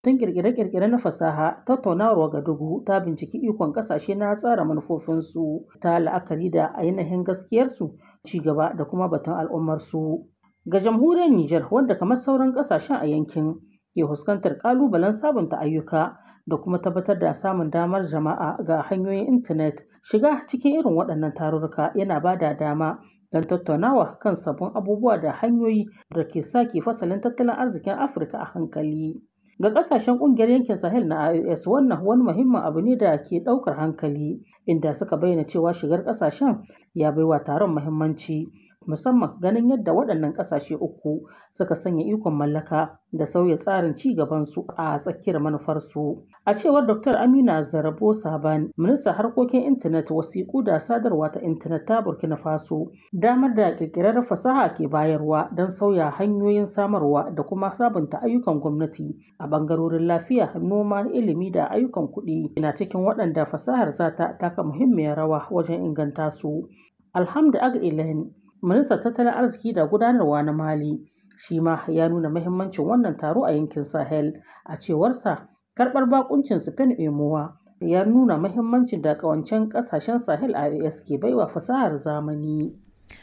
Tun kirkire-kirkire na fasaha, tattaunawar Wagadugu ta binciki ikon kasashe na tsara manufofinsu ta la'akari da ainihin gaskiyarsu, ci gaba da kuma batun al'ummarsu. Ga jamhuriyar Nijar, wanda kamar sauran kasashen a yankin ke fuskantar kalubalen sabunta ayyuka da kuma tabbatar da samun damar jama'a ga hanyoyin intanet, shiga cikin irin waɗannan tarurruka yana ba da dama don tattaunawa kan sabbin abubuwa da hanyoyi da ke sake fasalin tattalin arzikin Afirka a hankali. Ga kasashen kungiyar yankin Sahel na IOS wannan wani muhimmin abu ne da ke daukar hankali inda suka bayyana cewa shigar kasashen ya baiwa taron muhimmanci musamman ganin yadda waɗannan kasashe uku suka sanya ikon mallaka da sauya tsarin ci gabansu a tsakiyar manufarsu. A cewar Dr. Amina Zarabo Saban, ministan harkokin intanet wasiƙu da sadarwa ta intanet ta Burkina Faso, damar da ƙirƙirar fasaha ke bayarwa don sauya hanyoyin samarwa da kuma sabunta ayyukan gwamnati a ɓangarorin lafiya, noma, ilimi da ayyukan kuɗi na cikin waɗanda fasahar za ta taka muhimmiyar rawa wajen inganta su. Alhamdu Ag Ilen, ministan tattalin arziki da gudanarwa na Mali, shi ma ya nuna mahimmancin wannan taro a yankin Sahel. A cewarsa, karɓar bakuncin Spain Emowa ya nuna mahimmancin da ƙawancen ƙasashen Sahel IOS ke baiwa fasahar zamani.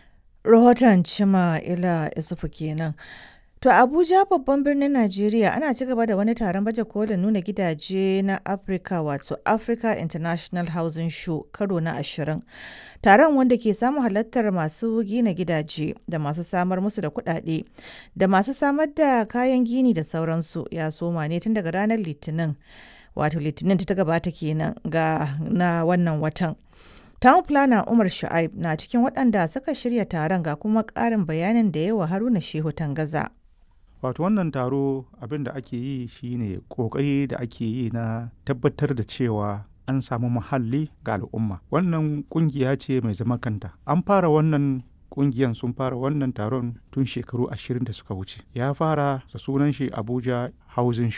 Rahoton Cima Ila Isufu kenan. To Abuja babban birnin Najeriya ana ci gaba da wani taron baje kolin nuna gidaje na Africa wato Africa International Housing Show karo na ashirin. Taron wanda ke samun halartar masu gina gidaje da masu samar musu da kuɗaɗe da masu samar da kayan gini da sauransu ya soma ne tun daga ranar Litinin. Wato Litinin ta gabata kenan ga na wannan watan. Town Planner Umar Shu'aib na cikin waɗanda suka shirya taron ga kuma ƙarin bayanin da yawa Haruna Shehu Tangaza. wato wannan taro abin da ake yi shine kokari da ake yi na tabbatar da cewa an samu muhalli ga al'umma wannan kungiya ce mai zama kanta an fara wannan kungiyan sun fara wannan taron tun shekaru ashirin da suka wuce ya fara da sunan shi abuja housing